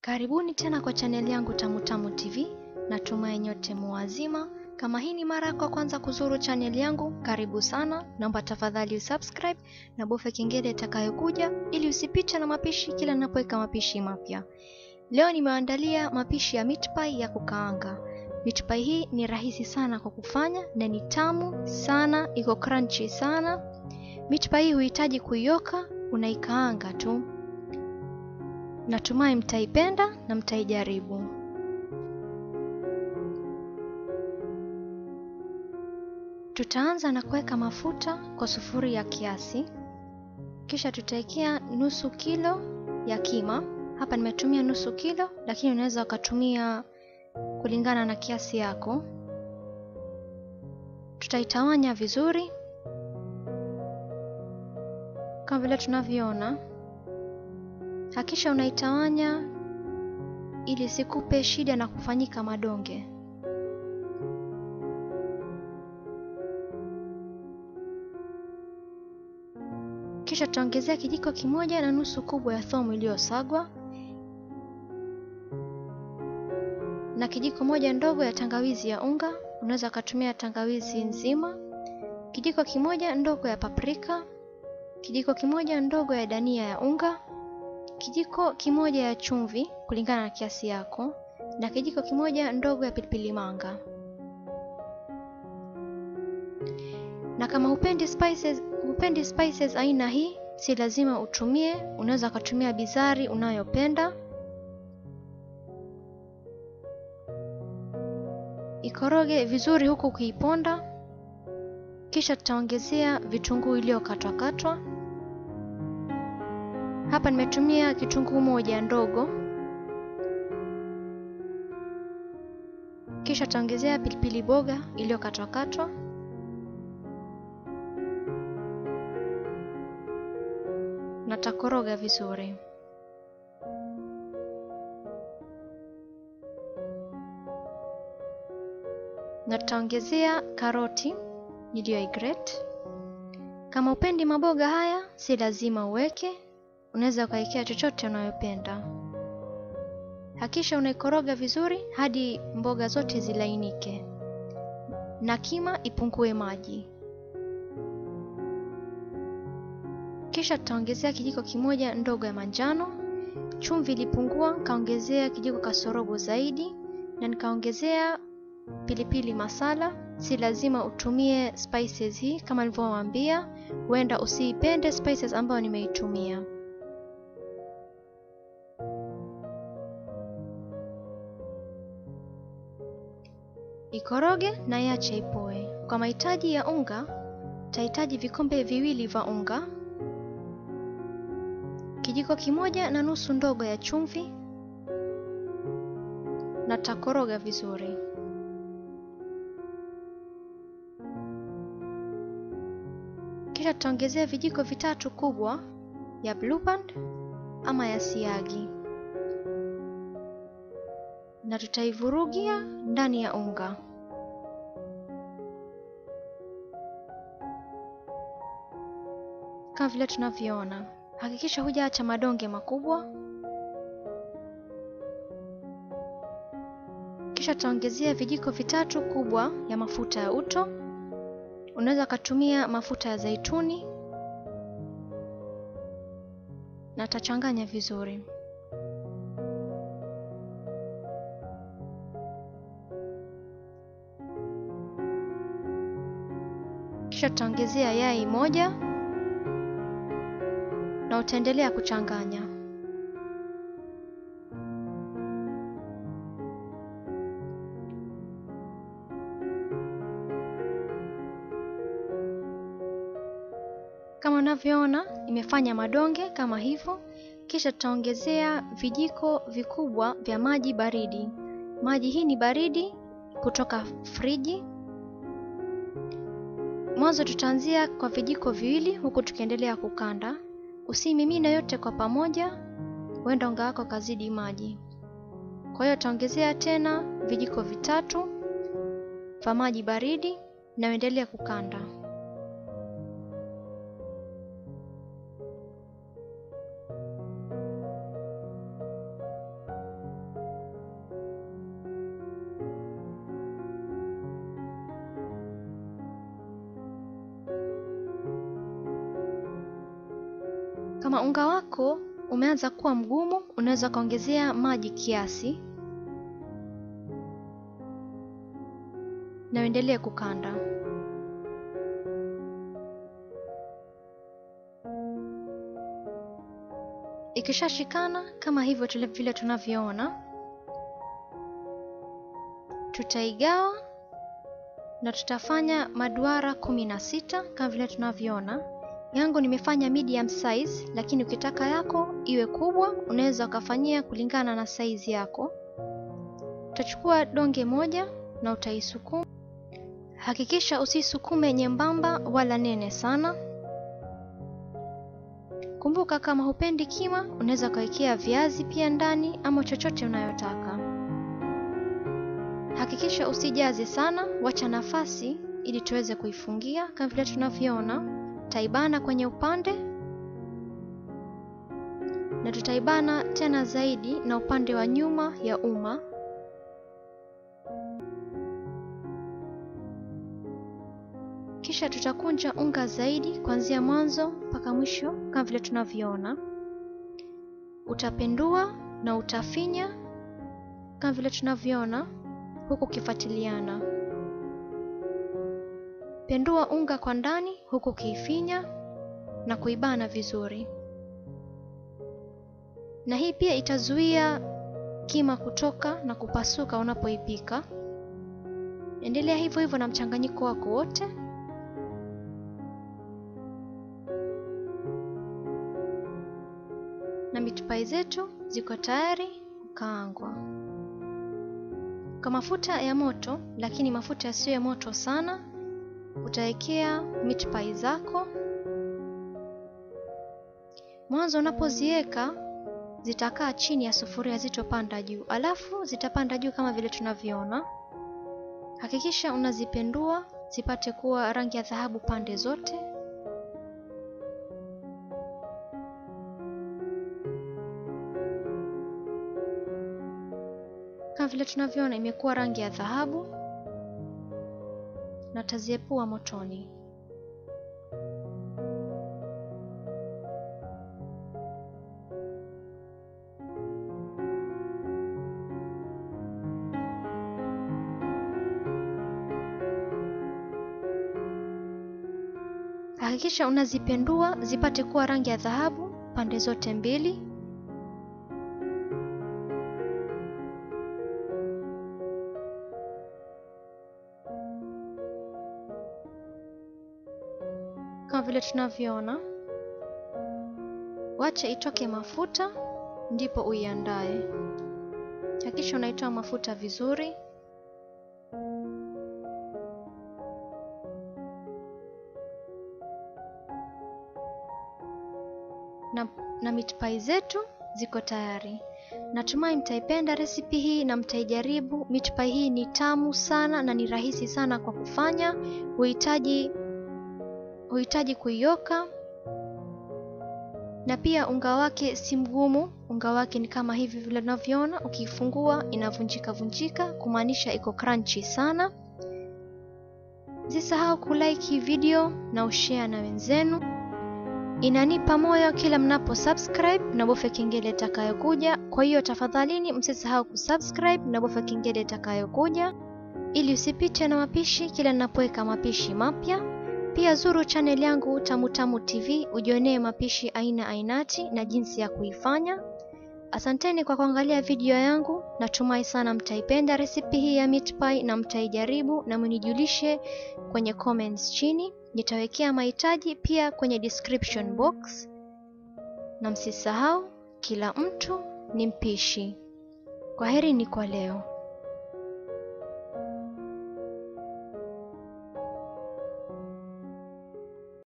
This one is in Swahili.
Karibuni tena kwa chaneli yangu Tamu Tamu TV. Natumai nyote muwazima. Kama hii ni mara yako ya kwanza kuzuru chaneli yangu, karibu sana. Naomba tafadhali usubscribe na bofya kengele itakayokuja ili usipitwe na mapishi kila ninapoweka mapishi mapya. Leo nimeandalia mapishi ya meat pie ya kukaanga. Meat pie hii ni rahisi sana kwa kufanya na ni tamu sana, iko crunchy sana. Meat pie hii huhitaji kuioka, unaikaanga tu. Natumai mtaipenda na mtaijaribu. Tutaanza na kuweka mafuta kwa sufuria kiasi, kisha tutawekea nusu kilo ya kima. Hapa nimetumia nusu kilo, lakini unaweza ukatumia kulingana na kiasi yako. Tutaitawanya vizuri kama vile tunavyoona. Hakisha unaitawanya ili sikupe shida na kufanyika madonge. Kisha tutaongezea kijiko kimoja na nusu kubwa ya thomu iliyosagwa na kijiko moja ndogo ya tangawizi ya unga. Unaweza ukatumia tangawizi nzima, kijiko kimoja ndogo ya paprika, kijiko kimoja ndogo ya dania ya unga, kijiko kimoja ya chumvi kulingana na kiasi yako, na kijiko kimoja ndogo ya pilipili manga. Na kama hupendi spices, hupendi spices aina hii, si lazima utumie, unaweza ukatumia bizari unayopenda. Ikoroge vizuri huku ukiiponda, kisha tutaongezea vitunguu iliyokatwakatwa. Hapa nimetumia kitunguu moja ndogo, kisha tutaongezea pilipili boga iliyokatwakatwa na takoroga vizuri. Na tutaongezea karoti niliyoigrate. Kama upendi maboga haya, si lazima uweke, unaweza ukawekea chochote unayopenda. Hakisha unaikoroga vizuri hadi mboga zote zilainike na kima ipungue maji. Kisha tutaongezea kijiko kimoja ndogo ya manjano. Chumvi ilipungua, nikaongezea kijiko kasorobo zaidi, na nikaongezea pilipili masala. Si lazima utumie spices hii, kama nilivyowaambia, huenda usiipende spices ambayo nimeitumia. Ikoroge na iache ipoe. Kwa mahitaji ya unga, utahitaji vikombe viwili vya unga kijiko kimoja na nusu ndogo ya chumvi na takoroga vizuri. Kisha tutaongezea vijiko vitatu kubwa ya Blue Band ama ya siagi na tutaivurugia ndani ya unga. Kama vile tunavyoona. Hakikisha hujaacha madonge makubwa. Kisha tutaongezea vijiko vitatu kubwa ya mafuta ya uto. Unaweza ukatumia mafuta ya zaituni na tachanganya vizuri. Kisha tutaongezea yai moja na utaendelea kuchanganya. Kama unavyoona imefanya madonge kama hivyo. Kisha tutaongezea vijiko vikubwa vya maji baridi. Maji hii ni baridi kutoka friji. Mwanzo tutaanzia kwa vijiko viwili, huku tukiendelea kukanda. Usimimine yote kwa pamoja, huenda unga wako kazidi maji. Kwa hiyo utaongezea tena vijiko vitatu vya maji baridi na uendelee kukanda. Kama unga wako umeanza kuwa mgumu, unaweza ukaongezea maji kiasi na uendelee kukanda. Ikishashikana kama hivyo vile tunavyoona, tutaigawa na tutafanya maduara kumi na sita kama vile tunavyoona. Yangu nimefanya medium size, lakini ukitaka yako iwe kubwa unaweza ukafanyia kulingana na size yako. Utachukua donge moja na utaisukuma. Hakikisha usisukume nyembamba wala nene sana. Kumbuka, kama hupendi kima, unaweza ukawekea viazi pia ndani ama chochote unayotaka. Hakikisha usijaze sana, wacha nafasi ili tuweze kuifungia kama vile tunavyoona. Tutaibana kwenye upande na tutaibana tena zaidi na upande wa nyuma ya uma. Kisha tutakunja unga zaidi kuanzia mwanzo mpaka mwisho kama vile tunavyoona. Utapendua na utafinya kama vile tunavyoona huku ukifuatiliana. Pendua unga kwa ndani huku ukiifinya na kuibana vizuri, na hii pia itazuia kima kutoka na kupasuka unapoipika. Endelea hivyo hivyo na mchanganyiko wako wote. Na mitupai zetu ziko tayari kukaangwa kwa mafuta ya moto, lakini mafuta yasiyo ya moto sana. Utawekea meat pie zako mwanzo. Unapoziweka zitakaa chini ya sufuria, zitopanda juu, alafu zitapanda juu kama vile tunavyoona. Hakikisha unazipendua zipate kuwa rangi ya dhahabu pande zote. Kama vile tunavyoona imekuwa rangi ya dhahabu na taziepua motoni. Hakikisha unazipendua zipate kuwa rangi ya dhahabu pande zote mbili. Kama vile tunavyoona, wache itoke mafuta ndipo uiandae. Hakikisha unaitoa mafuta vizuri. Na, na meat pie zetu ziko tayari. Natumai mtaipenda resipi hii na mtaijaribu. Meat pie hii ni tamu sana na ni rahisi sana kwa kufanya. Huhitaji huhitaji kuioka na pia unga wake si mgumu. Unga wake ni kama hivi vile unavyoona, ukiifungua inavunjika vunjika, kumaanisha iko crunchy sana. Msisahau kulike video na ushare na wenzenu, inanipa moyo kila mnapo subscribe na bofya kengele itakayokuja. Kwa hiyo tafadhalini, msisahau kusubscribe na bofya kengele itakayokuja ili usipite na mapishi kila ninapoweka mapishi mapya. Pia zuru channel yangu Tamu Tamu TV ujionee mapishi aina ainati na jinsi ya kuifanya. Asanteni kwa kuangalia video yangu, natumai sana mtaipenda resipi hii ya meat pie na mtaijaribu, na mnijulishe kwenye comments chini. Nitawekea mahitaji pia kwenye description box, na msisahau, kila mtu ni mpishi. Kwaherini kwa leo.